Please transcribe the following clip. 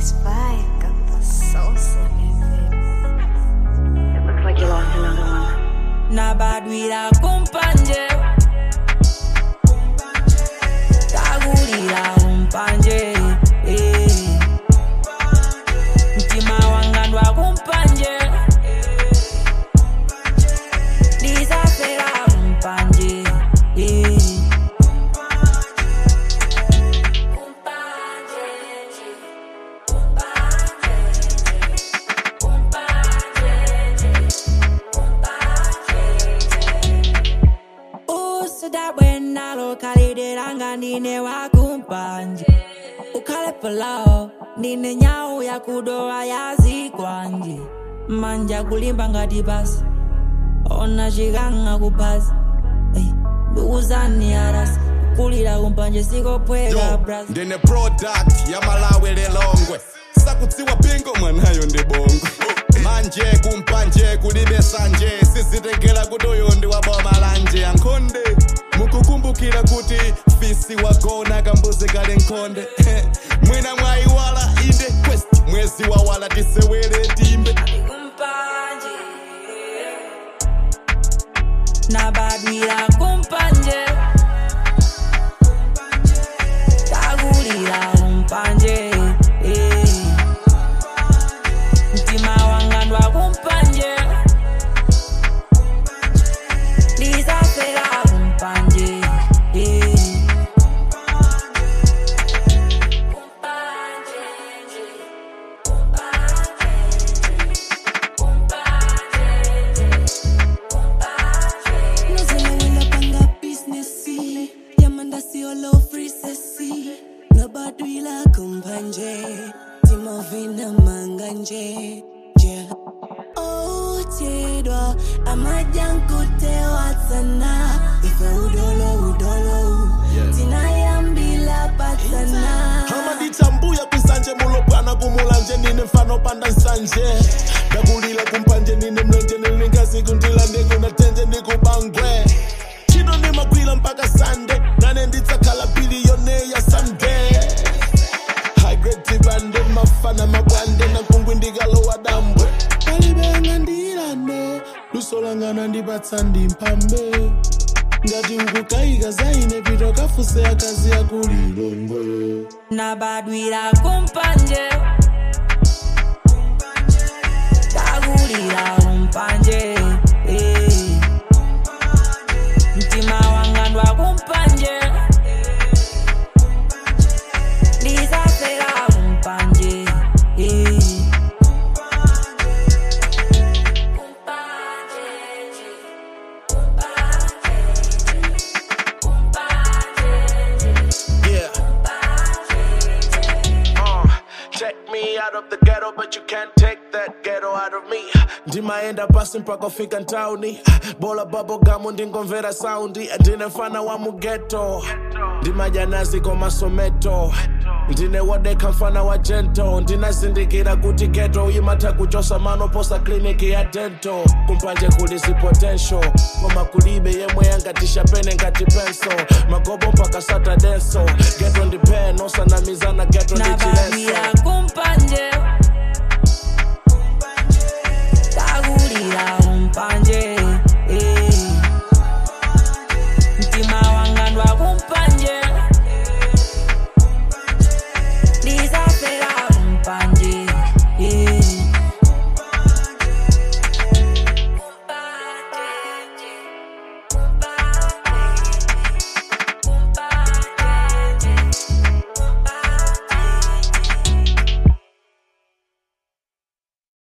Spike got the sauce in it. It looks like you lost another one. na badwira kumpanje tagulira kumpanje eh. mtima wanga ndwa kumpanje ndisafera kumpanje eh. usidabwena lokhalidilanga ndine wakumpanje ukhale palawo ndine nyawu yakudowa yazikwanje manja kulimba ngati basi ona chikanga kuphasi Ey, ndikuzani arasi kulira kumpanje sikophweka Yo, bras ndine product ya malawi lilongwe sakutsiwa pingo mwanayo ndi bongo manje kumpanje kulibe sanje sizitengera kuti uyu ndi waboma lanje ankhonde mukukumbukira kuti fisi wagona kambuzi kali nkhonde mwina mwayiwala inde quest mwezi wawala tisewere timbe kumpanje nabadwira kumpanje tagulira kumpanje eh. mtima wanga ndwa kumpanje ndisafera kumpanje eh. Nozolowela business yamanda siolo free sesi nabadwila kumpanje timovina manganje yeah. otedwa amajankutewa sana ife udolo udolo tinayambila patsana amaditsambuya kwisanje mulopwana kumulanje nine mfano panda nsanje ndakulila kumpanje nine mlenje nilingazi kundilande kunatenje ndikubangwe chino nimagwila mpaka sande nane nditsakhala biliyone ya sunday hagretibande mafana mabwande nankungwi ndikalowa dambwe palibenga ndilande lusolangana ndipatsa ndimphambe ngati ukukayika zaine pito kafuse akazi yakulilongwe nabadwira kumpanje tagulira kumpanje eh. mtima wanga ndwa kumpanje ndisafera kumpanje eh. Yeah. Uh, check me out of the ghetto, but you can't take that ghetto out of me. ndimaenda pasi mpaka fika ntauni bola babogamu ndingomvera saundi ndine mfana wa mugeto ndimajanazi komasometo ndine wodeka mfana wa jento ndinazindikira kuti geto imatha kuchosa manoposa kliniki ya dento kumpanje kulisi potential koma kulibe yemwe yangatisha pene ngati penso magobo mpaka satadenso geto ndipeno sanamizana geto ndi chileso nabadwira kumpanje